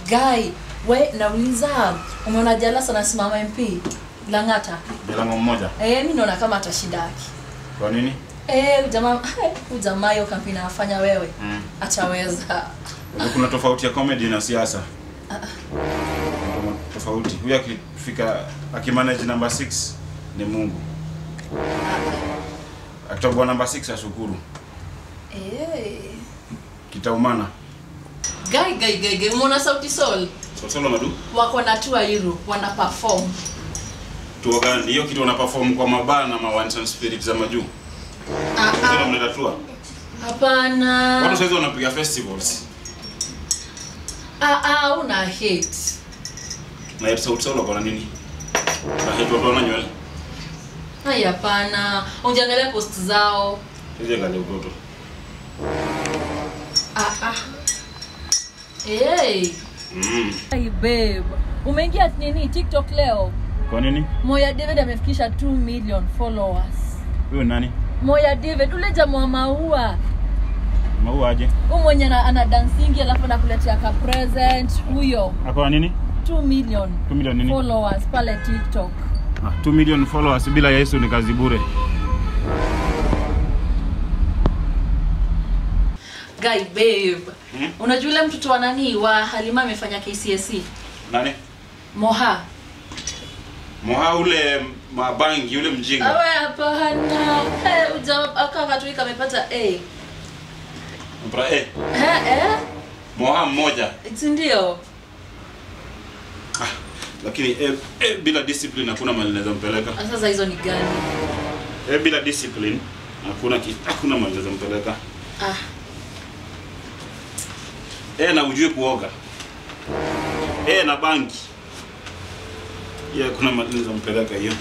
Guy, we nauliza, umeona Jalas anasimama MP Lang'ata? Milango mmoja. Eh, mimi naona kama atashidaki. Kwa nini? Eh, huyu jamaa, huyu jamaa hiyo kampeni anafanya wewe. Mm. Ataweza. Unajua Kuna tofauti ya comedy na siasa. Kuna tofauti. Huyu akifika akimanage number 6 ni Mungu. Akitoboa number 6 ashukuru. Eh. Kitaumana. Guy, guy, guy, guy, umeona Sauti Sol? So solo madu. Wako na tour Europe, wana perform. Tuo gani? Hiyo kitu wana perform kwa mabaa na mawansan spirit za majuu. Ah, Sasa ah. mnaenda tour. Hapana. Watu sasa wanapiga festivals. Ah, ah, una hate. Na yetu sauti solo kwa nini? Na hetu watu wana nywele. Hai, hapana. Unjiangalia post zao. Hizi kale utoto. Ah, ah. Hey. Mm. Hey babe, umeingia nini TikTok leo? Kwa nini? Moya David amefikisha 2 million followers. Huyo nani? Moya David ule jamaa wa maua, Maua aje? huyu mwenye ana, ana dancingi alafu anakuletea ka present huyo. Ako na nini? 2 million 2 million nini? followers pale TikTok. Ah, 2 million followers bila Yesu ni kazi bure. Guy babe. Hmm? Unajua yule mtoto wa nani wa Halima amefanya KCSE? Nani? Moha. Moha ule mabangi ule mjinga. Awe hapana. Hey, uja aka katuika amepata A. Mpra eh. Eh eh. Moha mmoja. Si ndio? Ah, lakini eh, eh, bila discipline hakuna mahali naweza mpeleka. Ah, Sasa hizo ni gani? Eh, bila discipline hakuna ki, hakuna mahali naweza mpeleka. Ah. Eh, na ujue kuoga. Eh, na bangi. Yeah, kuna mahali naweza mpeleka hiyo.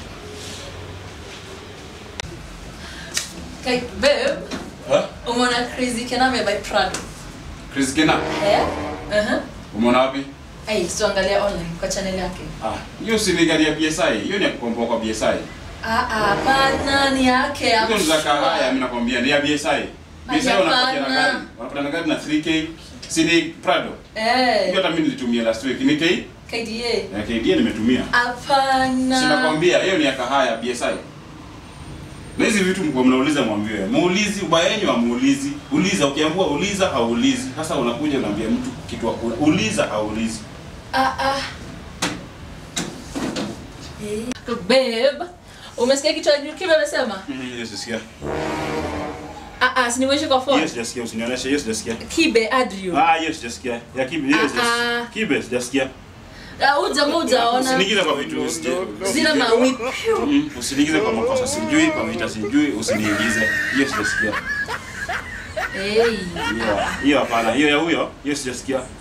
Kai babe, Ha? umeona Crazy Kename by Prado? Chris Kena, Eh? Uh-huh. umeona wapi? Hey, tuangalia online kwa channel yake. Ah, hiyo si ni gari ya BSI. Hiyo ni ya kukomboa kwa BSI. Ah ah, hapana ni yake. Hizo ni za kahaya, mimi nakwambia ni ya BSI. BSI Hapana. wanapatia na gari. Wanapata gari na 3K. Si ni Prado. Hiyo Eh, hata mimi nilitumia last week. Ni K? KDA. Ya KD nimetumia. Hapana. Sinakwambia hiyo ni ya kahaya BSI. Na hizi vitu mko mnauliza mwambiwe. Muulizi ubaya wenyu amuulizi. Uliza ukiambiwa uliza haulizi. Sasa unakuja unaambia mtu kitu hakuna. Uliza haulizi. Ah ah. Eh. Babe, umesikia kitu Kibe amesema? Mm, Yes, sikia. Ah ah, siniwezi kwa phone. Yes, sijasikia usinionyeshe. Yes, sijasikia. Kibe Adrio. Ah, yes, sijasikia. Ya kibe, yes, Ah, yes. ah. Kibe, sijasikia. Ah, uja moja ona. Usiniingize kwa vitu usije- Zile mawip. Mm, Usiniingize kwa makosa sijui, kwa vita sijui, usiniingize. Hiyo sijasikia. Hey. Hiyo- Hiyo hapana. Hiyo ya huyo, hiyo sijasikia.